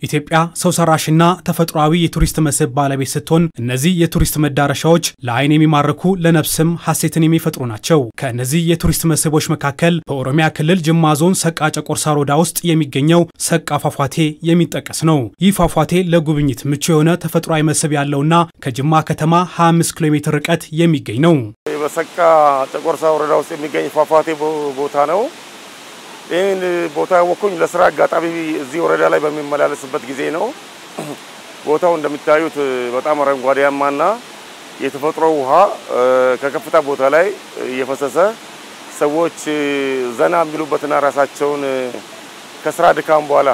ኢትዮጵያ ሰው ሰራሽና ተፈጥሯዊ የቱሪስት መስህብ ባለቤት ስትሆን እነዚህ የቱሪስት መዳረሻዎች ለዓይን የሚማርኩ ለነፍስም ሐሴትን የሚፈጥሩ ናቸው። ከእነዚህ የቱሪስት መስህቦች መካከል በኦሮሚያ ክልል ጅማ ዞን ሰቃ ጨቆርሳ ሮዳ ውስጥ የሚገኘው ሰቃ ፏፏቴ የሚጠቀስ ነው። ይህ ፏፏቴ ለጉብኝት ምቹ የሆነ ተፈጥሯዊ መስህብ ያለውና ከጅማ ከተማ 25 ኪሎ ሜትር ርቀት የሚገኝ ነው። በሰቃ ጨቆርሳ ወረዳ ውስጥ የሚገኝ ፏፏቴ ቦታ ነው። ይህን ቦታ ያወቅኩኝ ለስራ አጋጣሚ እዚህ ወረዳ ላይ በሚመላለስበት ጊዜ ነው። ቦታው እንደሚታዩት በጣም አረንጓዴያማና የተፈጥሮ ውሃ ከከፍታ ቦታ ላይ እየፈሰሰ ሰዎች ዘና የሚሉበትና ራሳቸውን ከስራ ድካም በኋላ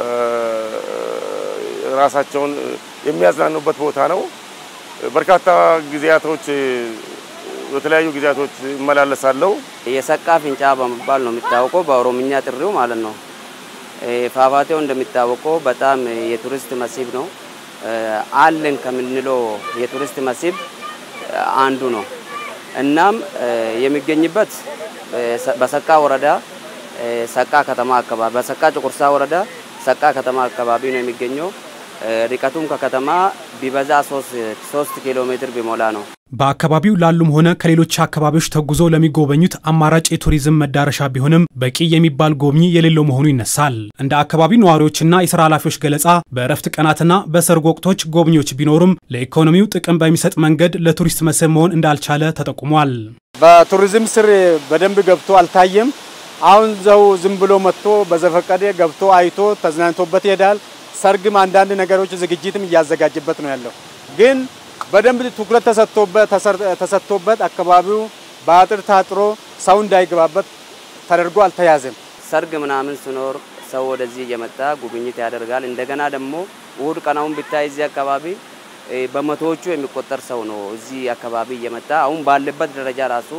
ራሳቸውን የሚያዝናኑበት ቦታ ነው። በርካታ ጊዜያቶች በተለያዩ ጊዜያቶች ይመላለሳለሁ። የሰቃ ፍንጫ በመባል ነው የሚታወቀው በኦሮምኛ ጥሪው ማለት ነው። ፏፏቴው እንደሚታወቀው በጣም የቱሪስት መስህብ ነው። አለን ከምንለው የቱሪስት መስህብ አንዱ ነው። እናም የሚገኝበት በሰቃ ወረዳ ሰቃ ከተማ አካባቢ በሰቃ ጨቆርሳ ወረዳ ሰቃ ከተማ አካባቢ ነው የሚገኘው። ርቀቱም ከከተማ ቢበዛ ሶስት ኪሎ ሜትር ቢሞላ ነው። በአካባቢው ላሉም ሆነ ከሌሎች አካባቢዎች ተጉዞ ለሚጎበኙት አማራጭ የቱሪዝም መዳረሻ ቢሆንም በቂ የሚባል ጎብኚ የሌለው መሆኑ ይነሳል። እንደ አካባቢው ነዋሪዎችና የስራ ኃላፊዎች ገለጻ በእረፍት ቀናትና በሰርግ ወቅቶች ጎብኚዎች ቢኖሩም ለኢኮኖሚው ጥቅም በሚሰጥ መንገድ ለቱሪስት መስህብ መሆን እንዳልቻለ ተጠቁሟል። በቱሪዝም ስር በደንብ ገብቶ አልታየም። አሁን ዘው ዝም ብሎ መጥቶ በዘፈቀደ ገብቶ አይቶ ተዝናንቶበት ይሄዳል። ሰርግም አንዳንድ ነገሮች ዝግጅትም እያዘጋጀበት ነው ያለው ግን በደንብ ትኩረት ተሰጥቶበት አካባቢው በአጥር ታጥሮ ሰው እንዳይገባበት ተደርጎ አልተያዘም። ሰርግ ምናምን ሲኖር ሰው ወደዚህ እየመጣ ጉብኝት ያደርጋል። እንደገና ደግሞ እሁድ ቀናውን ብታይ እዚህ አካባቢ በመቶዎቹ የሚቆጠር ሰው ነው እዚህ አካባቢ እየመጣ አሁን ባለበት ደረጃ ራሱ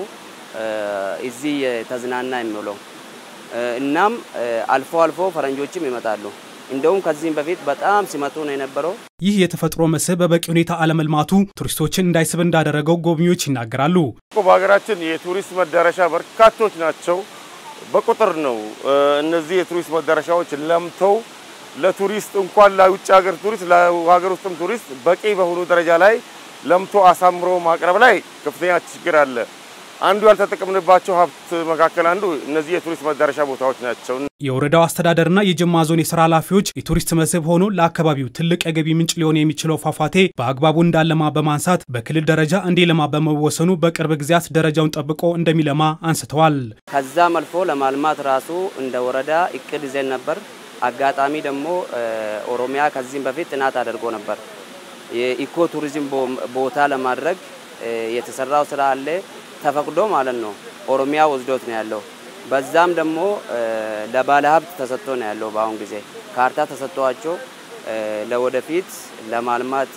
እዚህ ተዝናና የሚውለው እናም አልፎ አልፎ ፈረንጆችም ይመጣሉ። እንደውም ከዚህም በፊት በጣም ሲመጡ ነው የነበረው። ይህ የተፈጥሮ መስህብ በበቂ ሁኔታ አለመልማቱ ቱሪስቶችን እንዳይስብ እንዳደረገው ጎብኚዎች ይናገራሉ። በሀገራችን የቱሪስት መዳረሻ በርካቶች ናቸው፣ በቁጥር ነው። እነዚህ የቱሪስት መዳረሻዎች ለምተው ለቱሪስት እንኳን ለውጭ ሀገር ቱሪስት ለሀገር ውስጥም ቱሪስት በቂ በሆኑ ደረጃ ላይ ለምቶ አሳምሮ ማቅረብ ላይ ከፍተኛ ችግር አለ። አንዱ ያልተጠቀምንባቸው ሀብት መካከል አንዱ እነዚህ የቱሪስት መዳረሻ ቦታዎች ናቸው። የወረዳው አስተዳደርና የጅማ ዞን የስራ ኃላፊዎች የቱሪስት መስህብ ሆኖ ለአካባቢው ትልቅ የገቢ ምንጭ ሊሆን የሚችለው ፏፏቴ በአግባቡ እንዳለማ በማንሳት በክልል ደረጃ እንዲለማ በመወሰኑ በቅርብ ጊዜያት ደረጃውን ጠብቆ እንደሚለማ አንስተዋል። ከዛም አልፎ ለማልማት ራሱ እንደ ወረዳ እቅድ ይዘን ነበር። አጋጣሚ ደግሞ ኦሮሚያ ከዚህም በፊት ጥናት አድርጎ ነበር። የኢኮ ቱሪዝም ቦታ ለማድረግ የተሰራው ስራ አለ ተፈቅዶ ማለት ነው። ኦሮሚያ ወስዶት ነው ያለው። በዛም ደግሞ ለባለ ሀብት ተሰጥቶ ነው ያለው። በአሁን ጊዜ ካርታ ተሰጥቷቸው ለወደፊት ለማልማት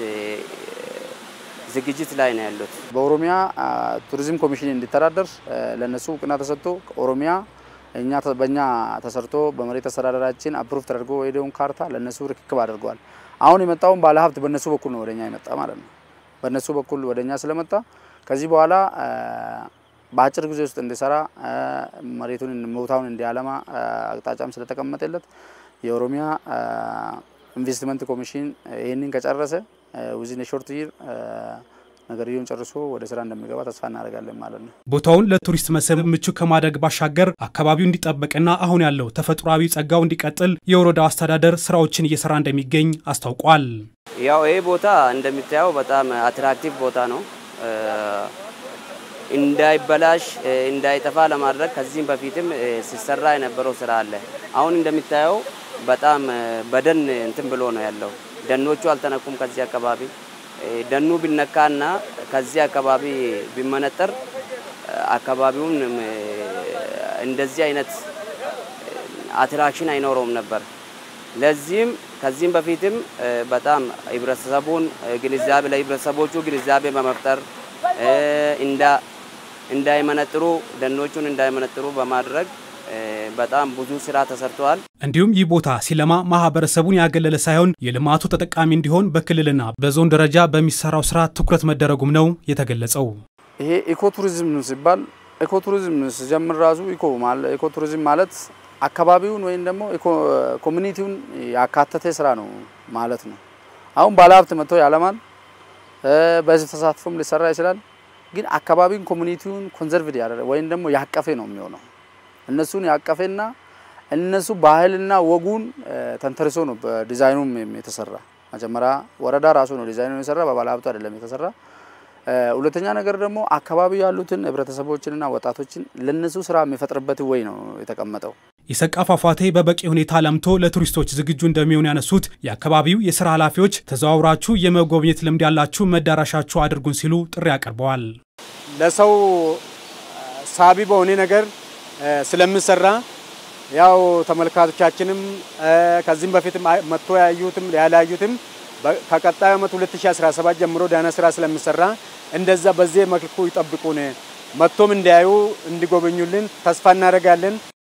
ዝግጅት ላይ ነው ያሉት። በኦሮሚያ ቱሪዝም ኮሚሽን እንዲተዳደር ለነሱ እውቅና ተሰጥቶ ኦሮሚያ እኛ በእኛ ተሰርቶ በመሬት አስተዳደራችን አፕሩቭ ተደርጎ የሄደውን ካርታ ለነሱ ርክክብ አድርገዋል። አሁን የመጣውን ባለ ሀብት በነሱ በኩል ነው ወደኛ የመጣ ማለት ነው። በነሱ በኩል ወደኛ ስለመጣ ከዚህ በኋላ በአጭር ጊዜ ውስጥ እንዲሰራ መሬቱን ቦታውን እንዲያለማ አቅጣጫም ስለተቀመጠለት የኦሮሚያ ኢንቨስትመንት ኮሚሽን ይህንን ከጨረሰ ዊዝን ሾርት ይር ነገርየውን ጨርሶ ወደ ስራ እንደሚገባ ተስፋ እናደርጋለን ማለት ነው። ቦታውን ለቱሪስት መስህብ ምቹ ከማድረግ ባሻገር አካባቢው እንዲጠበቅና አሁን ያለው ተፈጥሯዊ ጸጋው እንዲቀጥል የወረዳው አስተዳደር ስራዎችን እየሰራ እንደሚገኝ አስታውቋል። ያው ይህ ቦታ እንደሚታየው በጣም አትራክቲቭ ቦታ ነው። እንዳይበላሽ እንዳይጠፋ ለማድረግ ከዚህም በፊትም ሲሰራ የነበረው ስራ አለ። አሁን እንደሚታየው በጣም በደን እንትን ብሎ ነው ያለው። ደኖቹ አልተነኩም። ከዚህ አካባቢ ደኑ ቢነካና ከዚህ አካባቢ ቢመነጠር አካባቢውን እንደዚህ አይነት አትራክሽን አይኖረውም ነበር። ለዚህም ከዚህም በፊትም በጣም ህብረተሰቡን ግንዛቤ ለህብረተሰቦቹ ግንዛቤ በመፍጠር እንዳይመነጥሩ ደኖቹን እንዳይመነጥሩ በማድረግ በጣም ብዙ ስራ ተሰርተዋል። እንዲሁም ይህ ቦታ ሲለማ ማህበረሰቡን ያገለለ ሳይሆን የልማቱ ተጠቃሚ እንዲሆን በክልልና በዞን ደረጃ በሚሰራው ስራ ትኩረት መደረጉም ነው የተገለጸው። ይሄ ኢኮቱሪዝም ሲባል ኢኮቱሪዝም ሲጀምር ራሱ ኢኮ ኢኮቱሪዝም ማለት አካባቢውን ወይም ደግሞ ኮሚኒቲውን ያካተተ ስራ ነው ማለት ነው። አሁን ባለሀብት መጥቶ ያለማል፣ በህዝብ ተሳትፎም ሊሰራ ይችላል። ግን አካባቢውን ኮሚኒቲውን ኮንዘርቭድ ያደረገ ወይም ደግሞ ያቀፈ ነው የሚሆነው። እነሱን ያቀፈና እነሱ ባህልና ወጉን ተንተርሶ ነው በዲዛይኑም የተሰራ። መጀመሪያ ወረዳ ራሱ ነው ዲዛይኑ የሰራ፣ በባለሀብቱ አይደለም የተሰራ። ሁለተኛ ነገር ደግሞ አካባቢ ያሉትን ህብረተሰቦችንና ወጣቶችን ለነሱ ስራ የሚፈጥርበት ወይ ነው የተቀመጠው። የሰቃ ፏፏቴ በበቂ ሁኔታ ለምቶ ለቱሪስቶች ዝግጁ እንደሚሆን ያነሱት የአካባቢው የስራ ኃላፊዎች ተዘዋውራችሁ የመጎብኘት ልምድ ያላችሁ መዳረሻችሁ አድርጉን ሲሉ ጥሪ አቅርበዋል። ለሰው ሳቢ በሆነ ነገር ስለምሰራ ያው ተመልካቾቻችንም ከዚህም በፊትም መጥቶ ያዩትም ያላዩትም ከቀጣዩ ዓመት 2017 ጀምሮ ዳና ስራ ስለሚሰራ እንደዛ በዚህ መልኩ ይጠብቁን፣ መጥቶም እንዲያዩ እንዲጎበኙልን ተስፋ እናደርጋለን።